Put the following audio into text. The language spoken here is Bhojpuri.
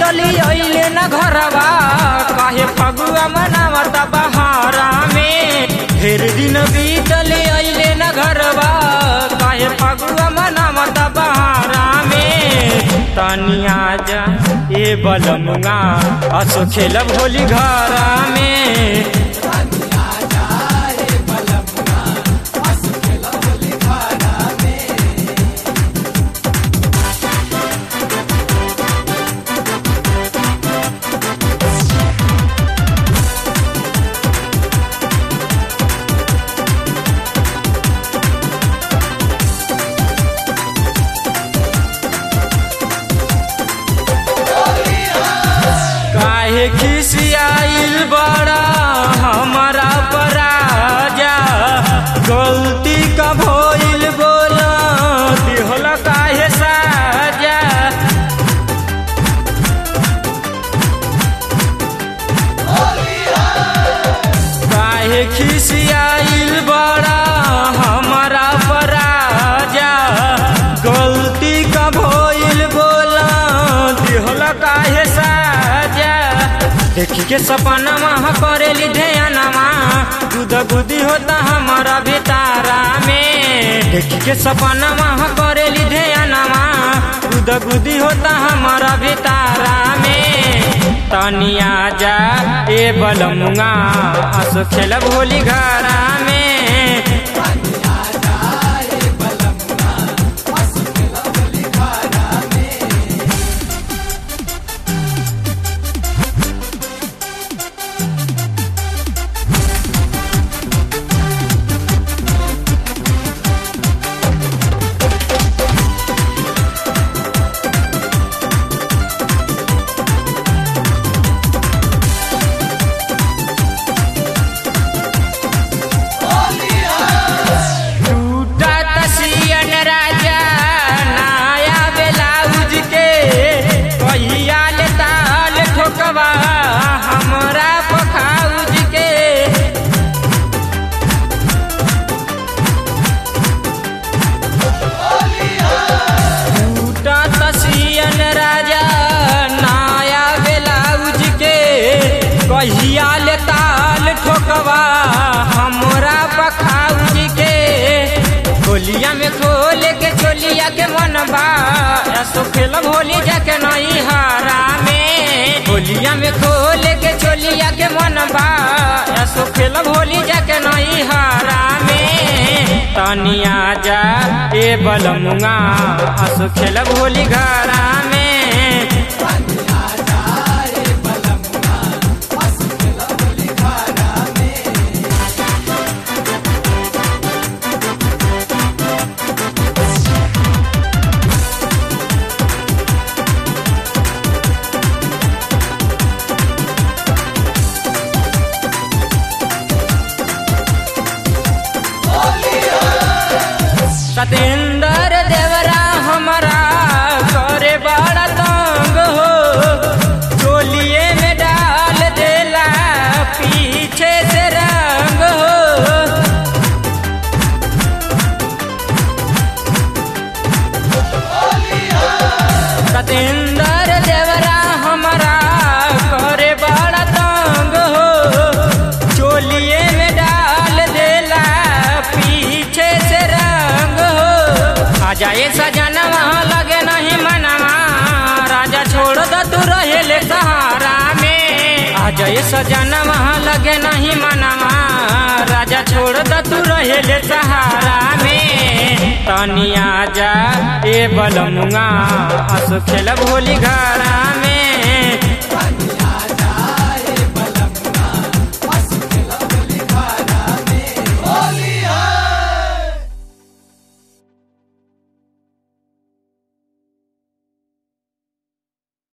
बीतली अइले न घरवा काहे फगुआ मनावता बहारा में ढेर दिन बीतली अइले न घरवा काहे फगुआ मनावता बहारा में तनिया जा ए बलमुआ असो खेलब होली घरा में काहे खिसियाइल बड़ा हमारा पराजा गलती का भइल बोला दिहल काहे साजा काहे खिसियाइल बड़ा हमारा पराजा गलती का भइल बोला दिहल काहे साजा देखी के सपना महा करेली ध्यानमा दूध बुद्धि होता हमारा भितारा में देखी के सपना महा करेली ध्यानमा दूध बुद्धि होता हमारा भितारा में तनिया जा ए बलमुआ असो खेलब होली घरा में टूटा तसियन राजा नया ब्लाउज के कहिया ले ताल ठोकवा हमरा पखाउज के टूटा तसियन राजा नया ब्लाउज के कहिया ले ताल ठोकवा हमरा पखाउज के होलिया में खोल के चोलिया के मनबा ऐसो खेलब होली जाके नहीं हारा में होलिया में खोल के चोलिया के मनबा ऐसो खेलब होली जाके नहीं हारा में तनिया जा ए बलमुआ असो खेलब होली घरा में सतेंद्र देवरा हमारा करे बड़ा तंग हो चोलिए में डाल देला पीछे से रंग हो सतेंद्र देवरा हमारा करे बड़ा तंग हो चोलिए में डाल देला पीछे से रंग हो आ जाए सजना वहाँ लगे नहीं मनवा राजा छोड़ दो तू रहेले सहारा में आ जाए सजना वहाँ लगे नहीं मनवा राजा छोड़ दो तू रहेले सहारा में तनिया जा ए बलमुआ असो खेलब होली घरा में